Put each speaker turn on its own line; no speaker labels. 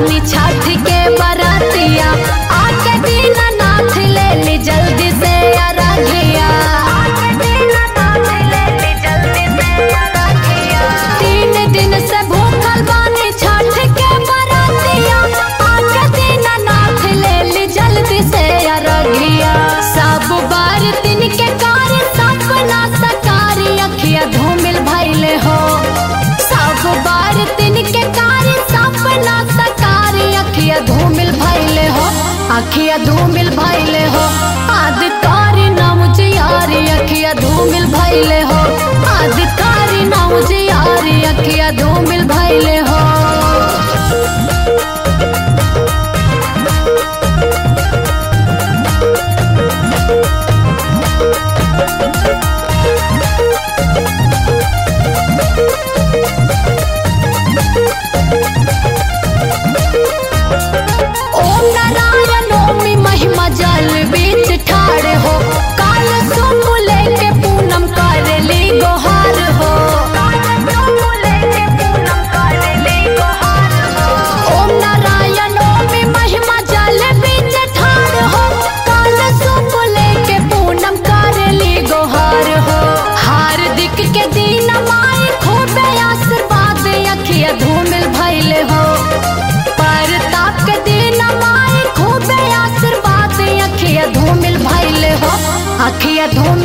बानी छठ के बरतिया आके दीना नाथ ले ली जल्दी से अरघिया तीन दिन से भूखल बानी छठ के बरतिया आके दीना नाथ ले ली जल्दी से अरघिया सब बार दिन के कार्य सपना सकारी अखिया धूमिल भैले हो सब बार दिन के कार्य सपना सकारी अखिया धूमिल भैले हो अखिया धूमिल भैले हो आदिकारी नाम जियारी अखिया धूमिल भैले हो आदिकारी नाम जियारी अखिया धूमिल भैले हो ओम नारायण ओमि महिमा जल बीच ठाड़ हो काल सुम लेके पूनम कर ली गोहार हो ओम नारायण ओमि महिमा जल बीच ठाड़ हो काल सुम लेके पूनम कर ली गोहार हो हार्दिक के दिन माई खूबे आशीर्वाद अखिया धूमिल भैले हो परताप के दिन माई खूबे आशीर्वाद अखिया धूमिल भैले हो अखिया धूमिल